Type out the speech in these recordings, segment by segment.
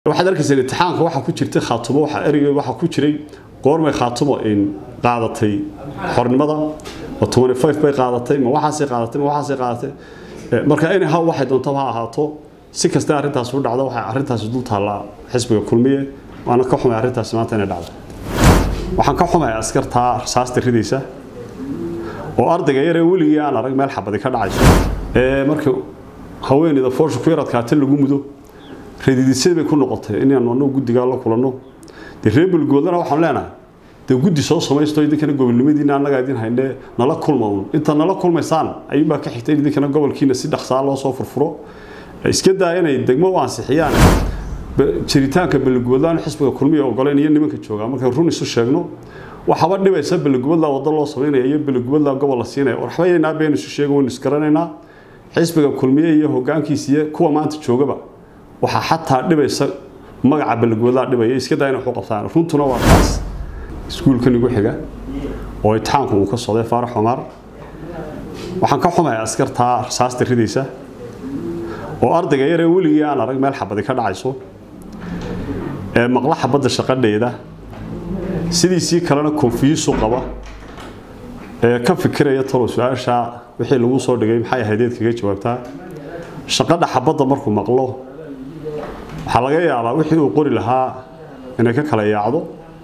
waxaad arkaysaa imtixaanka waxaa ku jirtay khaatumo waxa ereyga waxaa ku jiray goormay khaatumo in qaadatay xornimada oo 25 bay qaadatay ma waxaasay qaadatay ma waxaasay qaadatay marka in ha waxay doonto ha ahaato si kasta arrintaas u dhacdo waxay arrintaas dul taallaa xisbiga kulmiye waana ka xumay arrintaas maanta inay dhacdo waxaan ka xumay askarta rasaasta ridaysa oo ardayga yaree weligii aan arag meel xabadi ka dhacayso ee marka haweeneyda foosha ku yaradkaata lagu mudo radidiisada bay ku noqotay inaan anagu guddigaa la kulanno dee reer bulgoodana waxaan leenahay dee guddi soo samaysto idinkana gobolnimadiina annagaa idin haynee nala kulma un inta nala kulmaysaan ayuunbaa ka xigta in idinkana gobolkiina si dhaqsaa loo soo furfuro iska daa inay degmo u ansixiyaan jiritaanka balgoodlaan xisbiga kulmiya ogoleen iyo nimanka joogaa markay run isu sheegno waxaba dhibaysa balgoodla waddo loo samaynaya iyo balgoodla gobol la siinaya waxba yaynaa been isu sheego waynu isgaranaynaa xisbiga kulmiye iyo hoggaankiisa iyo kuwa maanta joogaba waxaa xataa dhibaysa magaca balgoodlaa dhibaya iska daa inay waxu qabtaan runtuna waa taas iskuulkan igu xiga oo imtixaanku uu ka socday faarax cumar waxaan ka xumay askartaa rasaasta ridaysa oo ardayga yaree weligii aan arag meel xabadi ka dhacayso ee maqla xabadda shaqadheeda sidiisii kalena konfiyisu qaba ee ka fikiraya talo su-aasha wixii lagu soo dhigay maxay ahaydeed kaga jawaabtaa shaqadha xabadda markuu maqlo waxaa laga yaabaa wixii uu qori lahaa inay ka kala yaacdo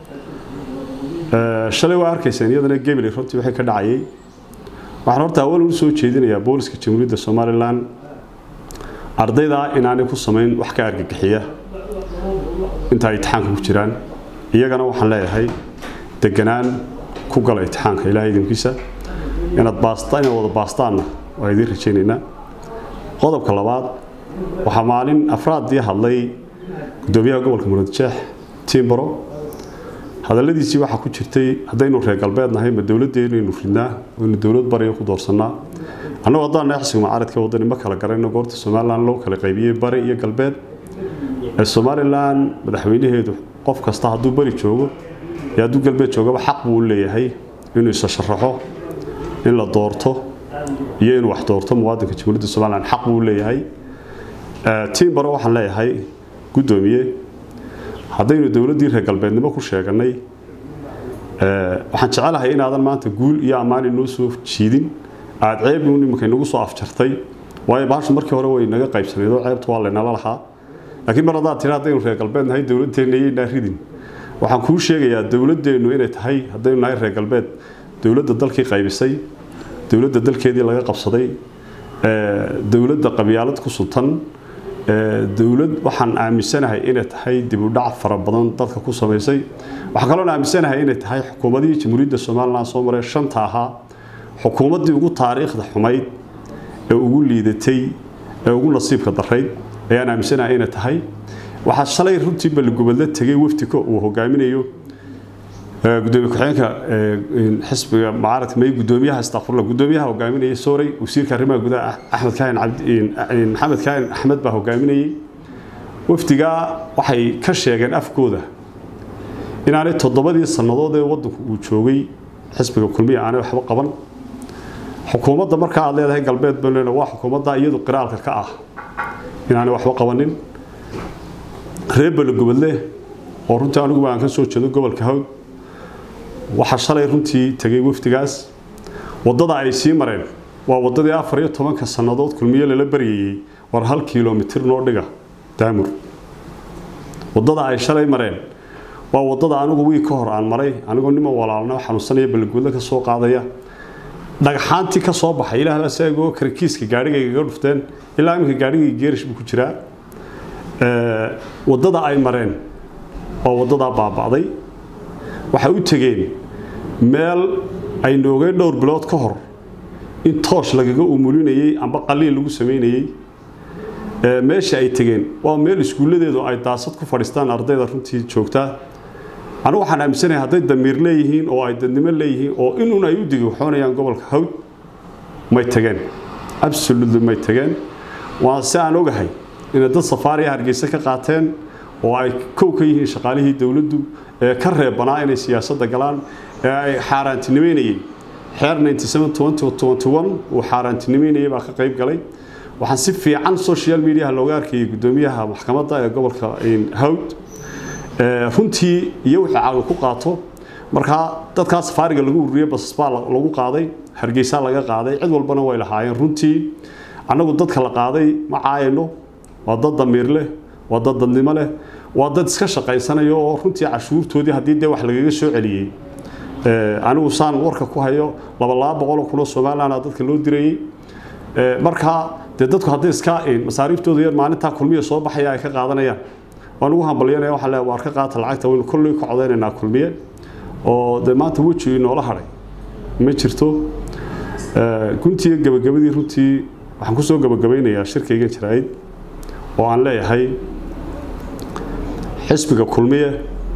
shalay waa arkayseen iyadana gebeli runtii wixii ka dhacayay waxaan horta awal u soo jeedinayaa booliska jamhuuriyadda somalilan ardayda inaanay ku samayn wax ka argagixiya inta ay imtixaanka ku jiraan iyagana waxaan leeyahay deganaan ku gala imtixaanka ilaahay idinkiisa inaad baasta inaad wada baastaanna waa idiin rajaynaynaa qodobka labaad waxaa maalin afraadii hadlay gudoomiyaha gobolka muradjeex tiimbaro hadalladiisii waxaa ku jirtay haddaynu reer galbeed nahay ma dowladdeennaynu ridnaa waynu dowlad bariya ku doorsannaa annagu haddaan nahay xisbiga mucaaradka waddani ma kala garayno goorta somalilan loo kala qaybiyey bari iyo galbeed ee somalilan madaxweynaheedu qof kasta hadduu bari joogo iyo hadduu galbeed joogaba xaq buu u leeyahay inuu isa sharaxo in la doorto iyo inuu wax doorto muwaadinka jamhuuriyadda somalilan xaq buu u leeyahay tiimbaro waxaan leeyahay guddoomiye haddaynu dowladdii reer galbeednimo ku sheeganay waxaan jecelahay inaadan maanta guul iyo ammaan inoo soo jiidin aad ceebnu nimanka inagu soo afjartay waayo baashu markii hore way naga qaybsanayd oo ceebta waa laynala lahaa laakiin mar haddaad tiri haddaynu reer galbeed nahay dowladeenna iyaynaa ridin waxaan kuu sheegayaa dowladdeennu inay tahay haddaynu nahay reer galbeed dowladda dalkii qaybisay dowladda dalkeedii laga qabsaday dowladda qabyaalad ku suntan dowlad waxaan aaminsanahay inay tahay dib u dhac fara badan dadka ku samaysay waxaan kaloon aaminsanahay inay tahay xukuumadihii jamhuuriyadda somalilan soo maray shanta ahaa xukuumaddii ugu taariikhda xumayd ee ugu liidatay ee ugu nasiibka darayd ayaan aaminsanahay inay tahay waxaa shalay runtii balligubadla tegay waftika uu hogaaminayo gudoomiye ku-xigeenka xisbiga mucaaradka may gudoomiyaha astaqfurla gudoomiyaha hogaaminayay sooray wasiirka arrimaha gudaha axmed kaahin maxamed kaahin axmed baa hogaaminayay wafdigaa waxay ka sheegeen afkooda inaanay toddobadii sannadood ee waddanku uu joogay xisbiga kulmiya aanay waxba qaban xukuumadda markaa aad leedahay galbeed banlena waa xukuumadda iyadu qiraalka ka ah inaanay waxba qabanin reer balligubadle oo runtii aniguba aan ka soo jeedo gobolka hawd waxaa shalay runtii tegay wafdigaas waddada ay sii mareen waa waddadii afar iyo tobanka sannadood kulmiye lala baryayey war hal kilomitir noo dhiga daamur waddada ay shalay mareen waa waddada anigu wiig ka hor aan maray anigoo nima walaalna xanuunsanaya balligudle ka soo qaadaya dhagxaantii ka soo baxay ilaah baa saagoo karkiiska gaadhigaygaga dhufteen ilaa iminka gaadhigayga geerish buu ku jiraa waddada ay mareen waa waddadaa baaba'day waxay u tegeen meel ay noogeen dhowr bilood ka hor in toosh lagaga umulinayey amba qaliil lagu samaynayey meesha ay tegeen waa meel iskuulladeedu ay daasad ku fadhiistaan ardayda runtii joogtaa anigu waxaan aaminsanahay hadday damiir leeyihiin oo ay dadnimo leeyihiin oo inuun ay u digi waxoonayaan gobolka hawd may tageen absolutely may tageen waa si aan ogahay inay dad safaariya hargeysa ka qaateen oo ay kow ka yihiin shaqaalihii dowladdu ee ka reebanaa inay siyaasadda galaan ee ay xaaraantinimeynayeen xeer uu xaaraantinimeynayay baa ka qayb galay waxaan si fiican social mediaha looga arkayay guddoomiyaha maxkamadda ee gobolka hawd runtii iyo wixii caqli ku qaato markaa dadkaa safaariga lagu ururiyey basas baa lagu qaaday hargeysa laga qaaday cid walbana way lahaayeen runtii annagu dadka la qaaday ma caayano waa dad damiir leh waa dad dadnimo leh waa dad iska shaqaysanayo oo runtii cashuurtoodii haddii dee wax lagaga soo celiyey anigu saan warka ku hayo laba laba boqol oo kunoo somaliland dadka loo dirayey markaa dee dadku hadday iska masaariiftooda yar maalintaa kulmiya soo baxaya ay ka qaadanayaan waan ugu hambalyanaya waxaa le waar ka qaata lacagta waynu kolley ka codaynaynaa kulmiye oo dee maanta weji inoola hadhay ma jirto guntiiyo gabagabadii runtii waxaan kusoo gabagabaynayaa shirkaygan jaraa'id oo aan leeyahay xisbiga kulmiye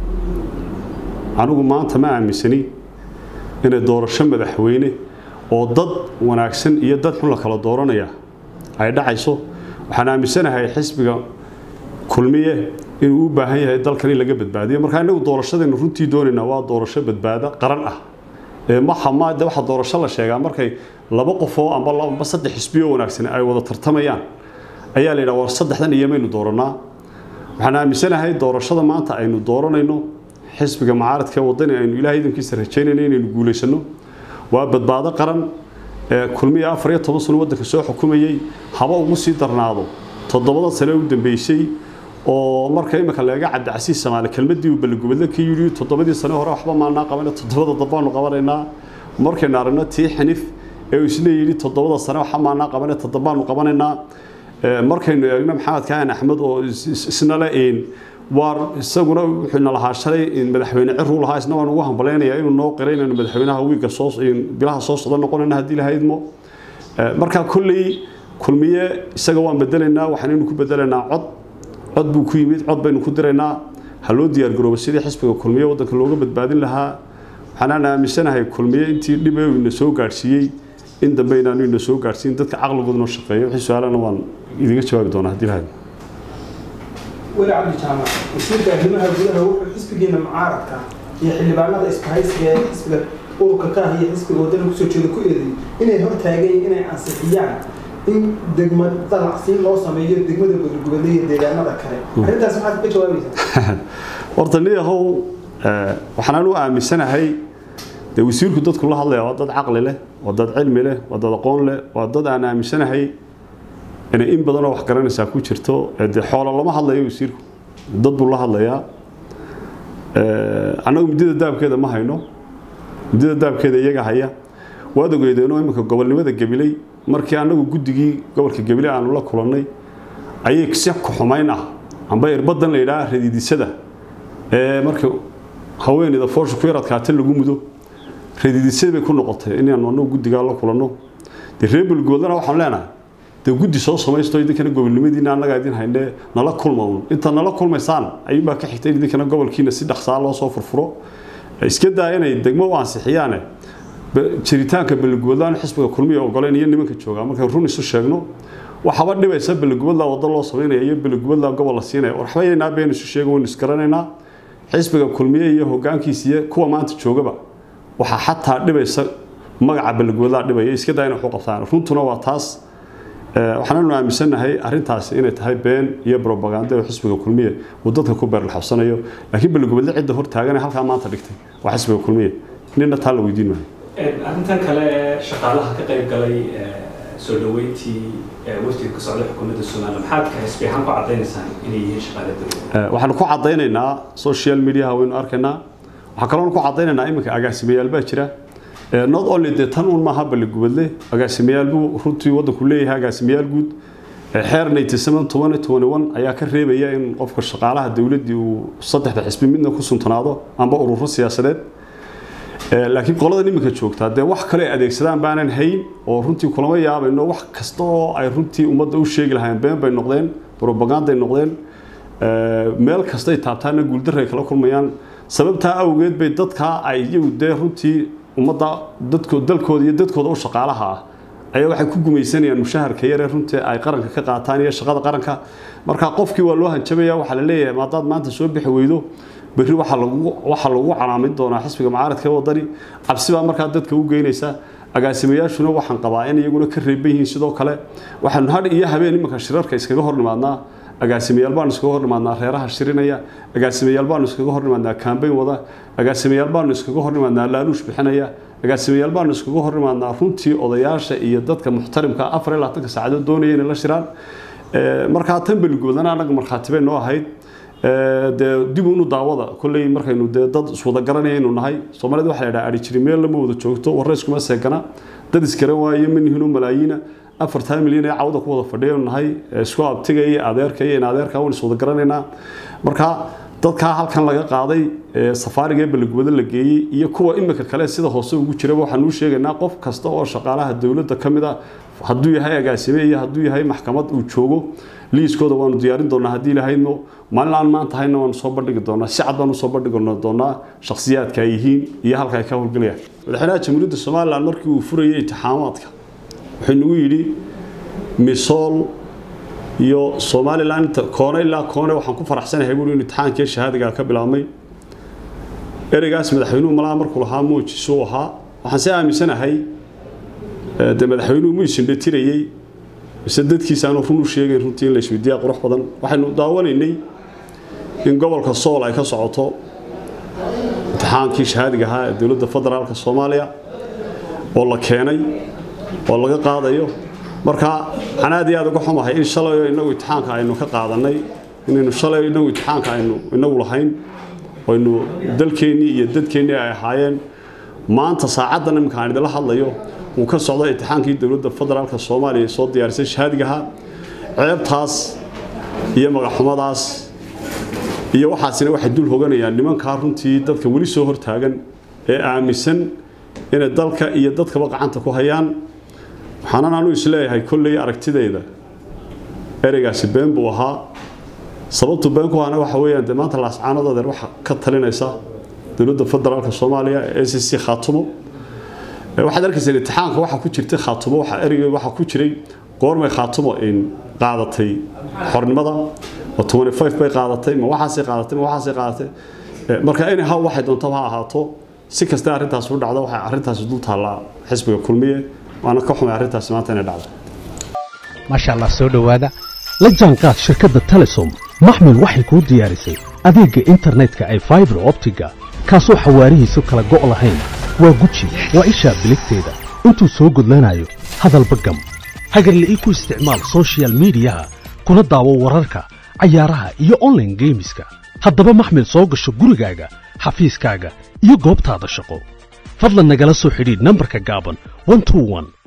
anigu maanta ma aaminsani inay doorasho madaxweyne oo dad wanaagsan iyo dad xun la kala dooranaya ay dhacayso waxaan aaminsanahay xisbiga kulmiye inuu u baahan yahay dalkan in laga badbaadiyo markaa inagu doorashadaynu runtii doonaynaa waa doorasho badbaado qaran ah maxamade waxa doorasho la sheegaa markay laba qofoo amba amba saddex xisbiyo wanaagsan ay wada tartamayaan ayaa la yidhaha war saddexdan iyo maynu dooranaa waxaan aaminsanahay doorashada maanta aynu dooranayno xisbiga mucaaradka ee wadani aynu ilaahay idankiisa rajaynayno inaynu guulaysano waa badbaado qaran ee kulmiya afar iyo toban sano waddanka soo xukumayey haba ugu sii darnaado toddobada sane u dambeysay oo marka imika laga cabdicasiis samaale kelmadii uu balligubadle ka yidhi toddobadii sane hore waxba maanaa qabana toddobada dambaanu qabanaynaa markaynu aragno tii xinif ee uu isna yidhi toddobada sane waxa maanaa qabana toddobaanu qabanaynaa markaynu eegno maxamed kaahan axmed oo isna le waar isaguna wuxuu na lahaa shalay madaxweyne ciruu lahaa isna waan ugu hambalaynayaa inuu noo qiray inaynu madaxweynaha wiiga soo bilaha soo socda noqonayna haddii lahaydmo markaa kolley kulmiye isaga waan bedelaynaa waxaanaynu ku bedelaynaa cod cod buu ku yimid cod baynu ku diraynaa ha loo diyaargaroobo sidii xisbiga kulmiye waddanka looga badbaadin lahaa waxaanaan aaminsanahay kulmiye intii dhib ee ina soo gaadhsiiyey in dambe inaanu ina soo gaadhsiin dadka caqligooduna shaqeeyo wixii su-aalana waan idiga jawaabi doonaa haddii lahayd weli cabdi jaamac wasiirka arrimaha gudaha wuxuu xisbigeena mucaaradka iyo xildhibaanada iskahaysiga ee xisbiga ururka kaah iyo xisbiga wadana kusoo jeeda ku eedeeyey inay hortaageen inay ansixiyaan in degma dalacsiin loo sameeyo degmada gudgubadle iyo deegaanada kale arrintaas maxaad ka jawaabaysaa horta niyahow waxaan anu aaminsanahay dee wasiirku dadku la hadlaya waa dad caqli leh waa dad cilmi leh waa dad aqoon leh waa dad aan aaminsanahay inay in badanoo wax garanaysaa ku jirto dee xoolo lama hadlayo wasiirku dad buu la hadlayaa annagu muddada daabkeeda ma hayno muddada daabkeeda iyaga haya waad ogeedeenoo iminka gobolnimada gabiley markii annagu guddigii gobolka gabiley aanu la kulannay ayay si kuxumayn ah amba irbadan la yidhaha radiidisada ee marka haweeneyda foosha ku yar adkaata lagu mudo radiidisada bay ku noqotay inaanu annagu guddigaa la kulanno dee reer bulgoodlana waxaan leenahay dee guddi soo samaysto idinkana gobolnimadiina annagaa idin haynee nala kulma un inta nala kulmaysaan ayuunbaa ka xigtay idinkana gobolkiina si dhaqsaa loo soo furfuro iska daa inay degmo u ansixiyaane jiritaanka balligubadlaan xisbiga kulmiya ogoleyn iyo nimanka joogaa markay run isu sheegno waxaba dhibaysa balligubadla waddo loo samaynaya iyo balligubadla gobol la siinaya waxba yaynaa been isu sheega waynu isgaranaynaa xisbiga kulmiye iyo hogaankiisa iyo kuwa maanta joogaba waxaa xataa dhibaysa magaca balligubadlaa dhibaya iska daa inay waxu qabtaan runtuna waa taas waxaananu aaminsannahay arrintaasi inay tahay been iyo brobaganda oo xisbiga kulmiye uu dadka ku beerlaxabsanayo laakiin balligubadle cidda hor taagan ee halkaa maanta dhigtay waa xisbiga kulmiye nina taa la weydiin maayo arrintan kale ee shaqaalaha ka qayb galay soo dhaweyntii wafdiga ka socday xukuumadda somaliland maxaad ka xisbi ahaan ku cadaynaysaan inay yihiin shaqaale dowladda waxaanu ku cadaynaynaa social mediaha waynu arkaynaa waxaa kaloonu ku cadaynaynaa iminka agaasimayaal baa jira not only dee tan un maaha balligubadle agaasimayaal buu runtii waddanku leeyahay agaasimayaal guud xeer ayaa ka reebaya in qofka shaqaalaha dowladdii uu saddexda xisbi midna ku suntanaado amba ururo siyaasadeed laakiin qoladan iminka joogtaa dee wax kale ay adeegsadaan baanan hayn oo runtii kulama yaabayno wax kasta oo ay runtii ummadda u sheegi lahaayeen been bay noqdeen propaganday noqdeen meel kastay taabtaana guuldaray kala kulmayaan sababtaa awgeed bay dadkaa ay iyagu dee runtii ummadda dadko dalkooda iyo dadkooda u shaqaalaha ah ayaa waxay ku gumaysanayaan mushaharka yaree runtii ay qaranka ka qaataan iyo shaqada qaranka marka qofkii waa loo hanjabaya waxaa la leeyahay maadaad maanta soo bixi weydo berri waxaa lagu waxaa lagu calaamin doonaa xisbiga mucaaradka ee wadani cabsi baa markaa dadka u geynaysa agaasimayaashuna waxaan qabaa in iyaguna ka reeban yihiin sidoo kale waxaanu hadh iyo habeen imanka shirarka iskaga hor nimaadnaa agaasimayaal baanu iskaga hor nimaadnaa reeraha shirinaya agaasimayaal baanu iskaga hor nimaadnaa kambayn wada agaasimayaal baanu iskaga hor nimaadnaa laaluush bixinaya agaasimayaal baanu iskaga hor nimaadnaa runtii odayaasha iyo dadka muxtarimka afar iyo labaatanka saacadood doonaya inay la shiraan markaa tan beligoodana annaga markhaati bay noo ahayd dee dib unu daawada kolley markaynu dee dad iswada garanaya inu nahay soomaalida waxa la yidhaha adhi jiri meel lama wada joogto warre iskuma seegana dad iskaran waaye manihinu malaayiina afartaa milyan ee cawda ku wada fadhiyanu nahay isku abtiga iyo adeerka iyo in adeerka waan iswada garanaynaa marka dadkaa halkan laga qaaday safaariga ee balligubado la geeyey iyo kuwa imika kale sida hoose ugu jiraba waxaan uu sheegaynaa qof kasta oo shaqaalaha dowladda ka mid ah hadduu yahay agaasime iyo hadduu yahay maxkamad uu joogo liiskooda waanu diyaarin doonaa haddii lahaydno maalin aan maanta hayna waanu soo bandhigi doonaa si cad baanu soo bandhigi doonaa shakhsiyaadka ay yihiin iyo halka ay ka howlgelayaan madaxweynaha jamhuuriyadda somalilan markii uu furayay intixaamaadka wuxuu nagu yidhi misool iyo somalilan koone ilaa koone waxaan ku faraxsanahay buuri in imtixaankii shahaadiga ka bilaabmay ereygaas madaxweynuhu malaa markuu lahaa muujisu ahaa waxaan si aaminsanahay dee madaxweynuhu mu isindhatirayey mise dadkiisaanu run u sheegayn runtii in la isweydiiyaa qurux badan waxaynu daawanaynay in gobolka sool ay ka socoto imtixaankii shahaadiga ahaa ee dowladda federaalka soomaaliya oo la keenay oo laga qaadayo marka waxaan aad iyo aad uga xumahay in shalayo inagu imtixaanka aynu ka qaadanay inaynu shalayo inagu imtixaanka aynu inagu lahayn aynu dalkeennii iyo dadkeennii ay ahaayeen maanta saacaddan iminka aan idinla hadlayo uu ka socdo imtixaankii dowladda federaalka soomaaliya soo diyaarisay shahaadigaha ceebtaas iyo magaxxumadaas iyo waxaasina waxay dul hoganayaan nimankaa runtii dadka weli soo hortaagan ee aaminsan inay dalka iyo dadkaba gacanta ku hayaan waxaanan anu isleeyahay kolley aragtidayda ereygaasi been buu ahaa sababtu been ku ahana waxa weeyaan dee maanta laascaanadoodeen waxa ka talinaysa dowladda federaalka soomaaliya ee c c khaatumo waxaad arkaysaa imtixaanka waxa ku jirtay khaatumo waxa ereyga waxa ku jiray goormay khaatumo in qaadatay xornimada oo 25 bay qaadatay ma waxaasay qaadatay ma waxaasay qaadatay marka in ha waxay doontaba ha ahaato si kasta arrintaas u dhacdo waxay arrintaas dul taallaa xisbiga kulmiye waana ka xumay arrintaas maanta inay dhacdo maasha allah soo dhowaada la jaanqaad shirkadda telesom maxmil waxay kuu diyaarisay adeegga internetka ay faibar optiga kaasoo xawaarihiisu kala go' lahayn waa guji waa ishaa biligteeda intuu soo gudlanayo hadalba gam hagarle ii ku isticmaal sochial midiyaha kuna daawo wararka cayaaraha iyo onlaine geemiska haddaba maxmil soo gasho gurigaaga xafiiskaaga iyo goobtaada shaqo fadlan nagala soo xidhiidh nambarka gaaban